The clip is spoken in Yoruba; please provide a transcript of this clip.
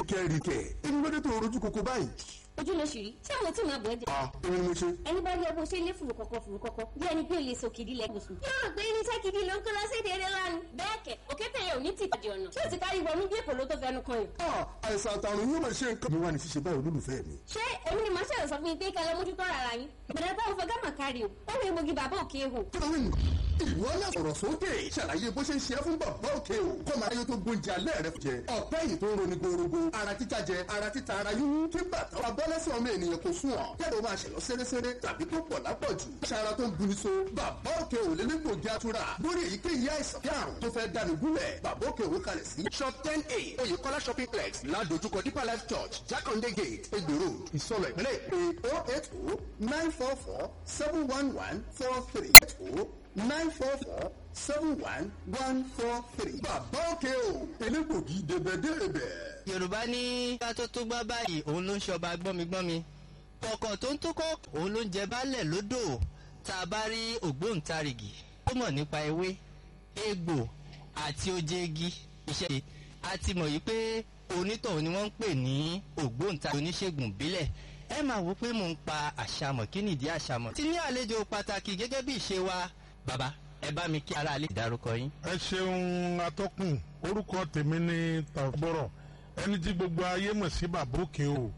kẹ́rì kẹ́ ẹni lóde tó rojú koko báyìí. ojú ló ṣì rí ṣé àwọn tí màá bọ̀ ẹ́ jẹ́. a èmi ni mo ṣe. ẹni bá rí ọgbọ́n ṣe lé fùrù kọ̀kọ̀ fùrù kọ̀kọ̀ bí ẹni pé olè sòkìdí lẹ́kùn sùn. yóò rò pé irinṣẹ́ gidi ló ń kó lọ sí èdè eré lánàá. bẹ́ẹ̀ kẹ̀ òkété yẹn ò ní tì pàdé ọ̀nà tí ó ti kárí wọnú bí èkó ló tó fẹnu kan yìí. a àìsàn àtàrùn yóò máa ṣe nǹkan. mi wà ní ṣíṣe báyìí olólùfẹ́ mi. ṣé èmi ni màá ṣẹlẹ̀ sọ fún yín pé kẹlẹ́ mójútó ara yín. ìbẹ̀rẹ̀ táwọn fẹ́ gámà kárí o ó rí egbògi bàbá òkè ehò. kílówìn ìwọ náà sọ̀rọ̀ sókè ṣàlàyé bó ṣe ń ṣe é fún bàbá òkè o kọ́ máa yóò tó gbóúnjẹ alẹ́ rẹ jẹ ọ̀pẹ́ yìí tó ń roni gorogo ara títa jẹ ara títa ara yún kí bàtà wà bọ́ lẹ́sẹ̀ ọmọ ènìyàn kò sún ọ̀ kẹ́lẹ́ o máa ṣẹ̀lọ́ sẹ́rẹ́sẹ́rẹ́ tàbí tó pọ̀ lápọ̀jù ṣara tó ń buni so bàbá òkè o lè légbògi atura lórí èyíkéyìí àìsàn bí àrùn tó fẹ́ dání gúnlẹ̀ bàbá òkè o kalẹ̀ sí. shop ten a oyèkọ́lá shopping complex ládojúkọ deeper life church jákàndé gate egbò road ìsọlọ ìpínlẹ̀ èkó oh eight oh nine four four seven one one four three eight oh nine four four seven one one four three. bàbá òkè o elégbògi débẹ̀débẹ̀. yorùbá ní ká tó tó gbá báyìí òun ló ń ṣọba gbọ́migbọ́mi kọ̀ọ̀kan tó ń tó kọ́ òun ló ń jẹ baálẹ̀ lódò tá a bá rí ògbóǹtarìgì tó mọ̀ nípa ewé egbò àti ojeegi iṣẹ́ ṣe a ti mọ̀ yìí pé onítọ̀hún ni wọ́n ń pè ní ògbóǹtarìgì oníṣègùn ìbílẹ̀ ẹ máa wò pé mò ń pa àṣàmọ̀ kí nìdí àṣàmọ̀ tí ní àlejò pàtàkì gẹ́gẹ́ bí ìṣe wa bàbá ẹ bá mi kí ara lè dárúkọ yín. ẹ ṣeun atọ́kùn orúkọ tèmi ní tàbọ̀rọ̀ ẹni tí gbogbo ayé mọ̀ sí bàbá òkè o